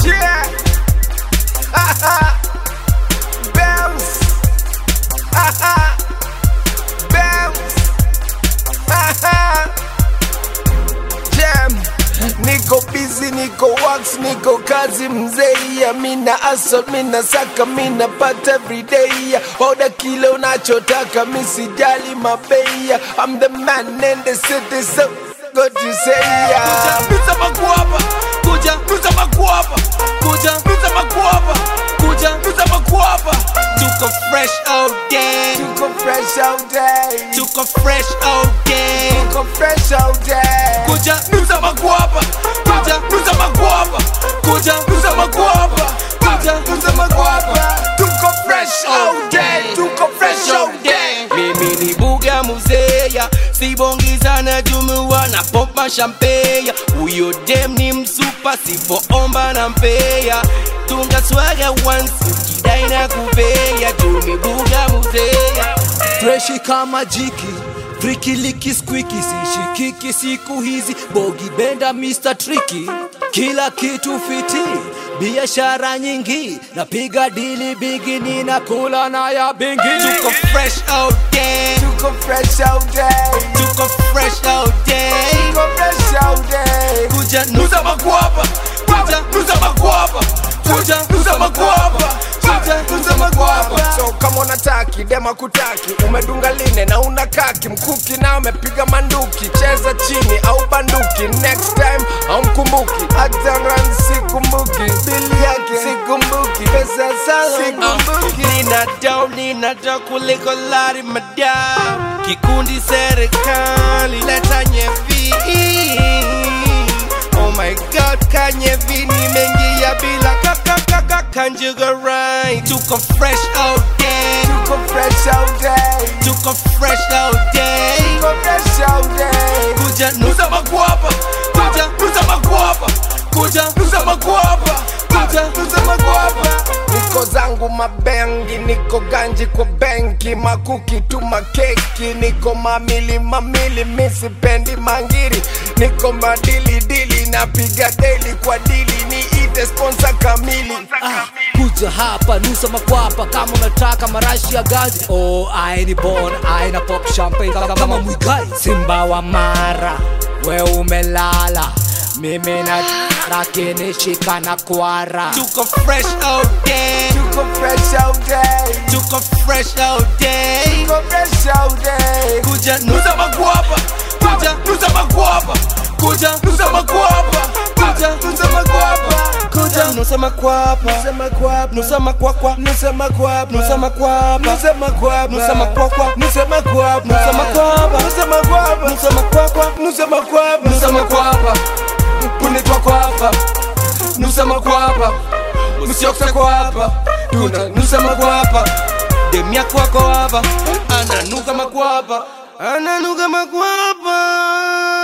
Yeah. Bounce. Bounce. Jam. Niko busy, niko wax, niko kazi mzee. Mina asol, mina saka, mina pata everyday. Oda kile unachotaka, misijali mabei. I'm the man in the city, so good to say yeah. Pizza makuapa kuja pizza makuapa kuja pizza makuapa kuja pizza makuapa tuko fresh all day Tuko fresh all day. tuko fresh all day Tuko fresh all day. kuja pizza makuapa kuja pizza makuapa kuja pizza makuapa kuja pizza makuapa Tuko fresh all day. Tuko fresh all day. mimi ni buga muzeya sibongizana jumuwa na pompa shampeya huyo dem ni msupa sipoomba na mpeya tunga swaga once ukidai na kupeya jumi buga muzeya freshi kama jiki frikiliki squiki sishikiki siku hizi bogi benda Mr. Tricky kila kitu fiti biashara nyingi napiga dili bigi ninakula na ya bingi tuko fresh all day Tuko fresh all day. tuko fresh all day Tuko fresh all day. kuja nusa makwapa kuja nusa makwapa kuja nusa makwapa kuja nusa makwapa So kama unataki dema kutaki umedunga line na una kaki mkuki na umepiga manduki cheza chini au banduki next time au mkumbuki hata ran sikumbuki bili yake sikumbuki pesa sala sikumbuki nina dau nina dau kuliko lari madam kikundi serikali leta nyevi oh my god kanyevi nimeingia bila kakakaka kanjugarai tuko fresh all day Tuko fresh all day. tuko fresh all day Tuko fresh all day. kuja nusa makwapa kuja nusa makwapa kuja nusa makwapa kuja nusa makwapa niko zangu mabengi niko ganji kwa benki makuki tu makeki niko mamili mamili misipendi mangiri niko madili dili napiga deli kwa dili niite sponsor kamili Ah, kuja hapa nusa makwapa kama unataka marashi ya gazi oh, aini bon aina pop champagne kama, kama mwigai simba wa mara we umelala mimi na lakini shika na kwara tuko fresh all day tuko fresh all day tuko fresh all day tuko fresh all day kuja nusa makwapa kuja nusa makwapa kuja nusa makwapa kuja nusa makwapa kuja nusa makwapa Nusema kwapa nusa makwakwa Nusema kwapa nusa makwapa Nusema kwapa nusa makwakwa Nusema kwapa Nusema kwapa. Nusema kwapa nusa makwakwa Nusema kwapa nusa makwapa kunitwa kwapa nusa makwapa msioksa kwapa tuna nusa makwapa demia kwako hapa ananuka makwapa ananuka makwapa